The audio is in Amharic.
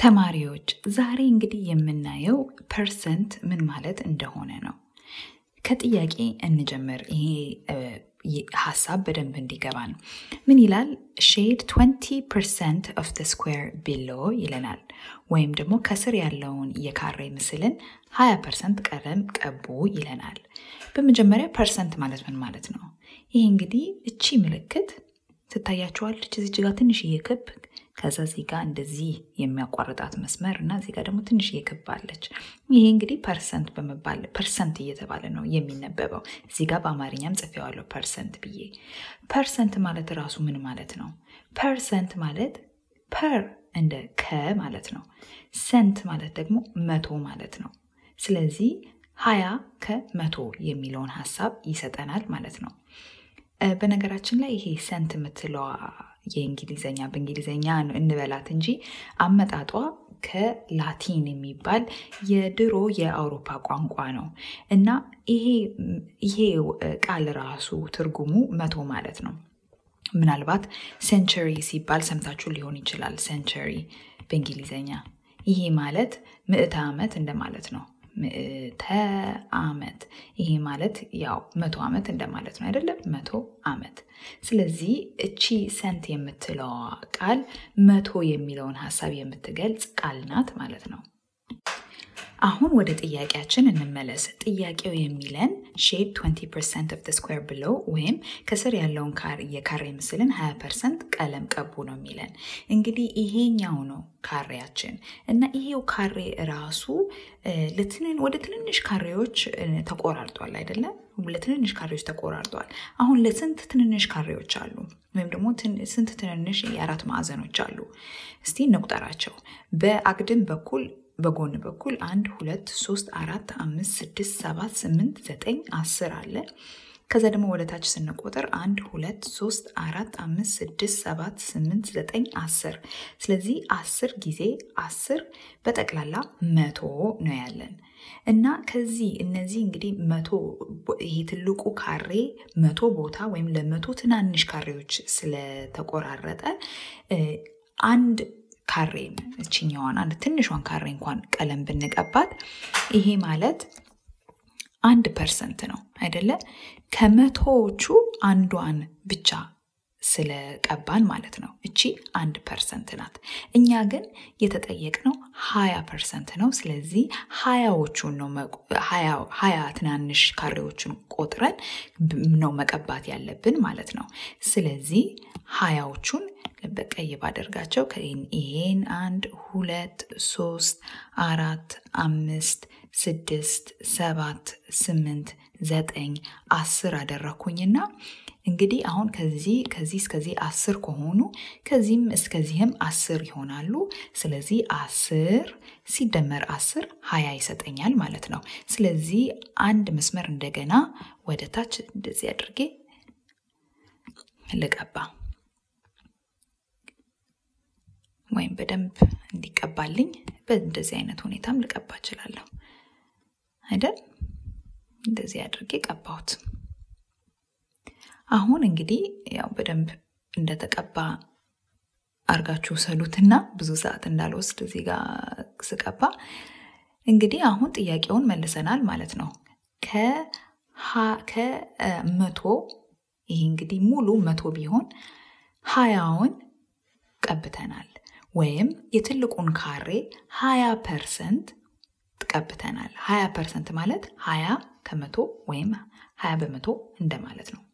ተማሪዎች ዛሬ እንግዲህ የምናየው ፐርሰንት ምን ማለት እንደሆነ ነው። ከጥያቄ እንጀምር። ይሄ ሀሳብ በደንብ እንዲገባን ምን ይላል? ሼድ 20 ፐርሰንት ኦፍ ደ ስኩዌር ቢሎ ይለናል። ወይም ደግሞ ከስር ያለውን የካሬ ምስልን 20 ፐርሰንት ቀለም ቀቡ ይለናል። በመጀመሪያ ፐርሰንት ማለት ምን ማለት ነው? ይሄ እንግዲህ እቺ ምልክት ትታያችኋለች እዚች ጋር ትንሽዬ ክብ ከዛ እዚህ ጋር እንደዚህ የሚያቋርጣት መስመር እና እዚህ ጋር ደግሞ ትንሽዬ ክብ አለች። ይሄ እንግዲህ ፐርሰንት በመባል ፐርሰንት እየተባለ ነው የሚነበበው። እዚህ ጋር በአማርኛም ጽፌዋለሁ ፐርሰንት ብዬ። ፐርሰንት ማለት ራሱ ምን ማለት ነው? ፐርሰንት ማለት ፐር እንደ ከ ማለት ነው። ሰንት ማለት ደግሞ መቶ ማለት ነው። ስለዚህ ሀያ ከመቶ የሚለውን ሀሳብ ይሰጠናል ማለት ነው። በነገራችን ላይ ይሄ ሰንት የምትለዋ የእንግሊዘኛ በእንግሊዘኛ እንበላት እንጂ አመጣጧ ከላቲን የሚባል የድሮ የአውሮፓ ቋንቋ ነው እና ይሄ ቃል ራሱ ትርጉሙ መቶ ማለት ነው። ምናልባት ሴንቸሪ ሲባል ሰምታችሁ ሊሆን ይችላል። ሴንቸሪ በእንግሊዘኛ ይሄ ማለት ምዕተ ዓመት እንደማለት ነው። ምዕተ ዓመት ይሄ ማለት ያው መቶ ዓመት እንደማለት ነው አይደለም? መቶ ዓመት። ስለዚህ እቺ ሰንት የምትለዋ ቃል መቶ የሚለውን ሀሳብ የምትገልጽ ቃል ናት ማለት ነው። አሁን ወደ ጥያቄያችን እንመለስ። ጥያቄው የሚለን ሼድ 20 ፐርሰንት ኦፍ ስኩዌር ብለው ወይም ከስር ያለውን የካሬ ምስልን 20 ፐርሰንት ቀለም ቀቡ ነው የሚለን። እንግዲህ ይሄኛው ነው ካሬያችን እና ይሄው ካሬ ራሱ ወደ ትንንሽ ካሬዎች ተቆራርጧል አይደለም? ለትንንሽ ካሬዎች ተቆራርጧል። አሁን ለስንት ትንንሽ ካሬዎች አሉ? ወይም ደግሞ ስንት ትንንሽ የአራት ማዕዘኖች አሉ? እስቲ እንቁጠራቸው። በአግድም በኩል በጎን በኩል አንድ ሁለት ሶስት አራት አምስት ስድስት ሰባት ስምንት ዘጠኝ አስር አለ። ከዛ ደግሞ ወደ ታች ስንቆጥር አንድ ሁለት ሶስት አራት አምስት ስድስት ሰባት ስምንት ዘጠኝ አስር። ስለዚህ አስር ጊዜ አስር በጠቅላላ መቶ ነው ያለን እና ከዚህ እነዚህ እንግዲህ መቶ ይሄ ትልቁ ካሬ መቶ ቦታ ወይም ለመቶ ትናንሽ ካሬዎች ስለተቆራረጠ አንድ ካሬን እችኛዋን አንድ ትንሿን ካሬ እንኳን ቀለም ብንቀባት ይሄ ማለት አንድ ፐርሰንት ነው አይደለ? ከመቶዎቹ አንዷን ብቻ ስለቀባን ማለት ነው። እቺ አንድ ፐርሰንት ናት። እኛ ግን የተጠየቅነው ሀያ ፐርሰንት ነው። ስለዚህ ሀያዎቹን ነው ሀያ ትናንሽ ካሬዎችን ቆጥረን ነው መቀባት ያለብን ማለት ነው። ስለዚህ ሀያዎቹን በቀይ ባደርጋቸው ይሄን አንድ ሁለት ሶስት አራት አምስት ስድስት ሰባት ስምንት ዘጠኝ አስር አደረኩኝና እንግዲህ አሁን ከዚህ ከዚህ እስከዚህ አስር ከሆኑ ከዚህም እስከዚህም አስር ይሆናሉ። ስለዚህ አስር ሲደመር አስር ሀያ ይሰጠኛል ማለት ነው። ስለዚህ አንድ መስመር እንደገና ወደ ታች እንደዚህ አድርጌ ልቀባ ወይም በደንብ እንዲቀባልኝ በእንደዚህ አይነት ሁኔታም ልቀባ እችላለሁ አይደል? እንደዚህ አድርጌ ቀባሁት። አሁን እንግዲህ ያው በደንብ እንደተቀባ አርጋችሁ ሰሉትና ብዙ ሰዓት እንዳልወስድ እዚህ ጋር ስቀባ እንግዲህ አሁን ጥያቄውን መልሰናል ማለት ነው። ከመቶ ይሄ እንግዲህ ሙሉ መቶ ቢሆን ሀያውን ቀብተናል ወይም የትልቁን ካሬ 20 ፐርሰንት ቀብተናል። 20 ፐርሰንት ማለት 20 ከመቶ ወይም 20 በመቶ እንደማለት ነው።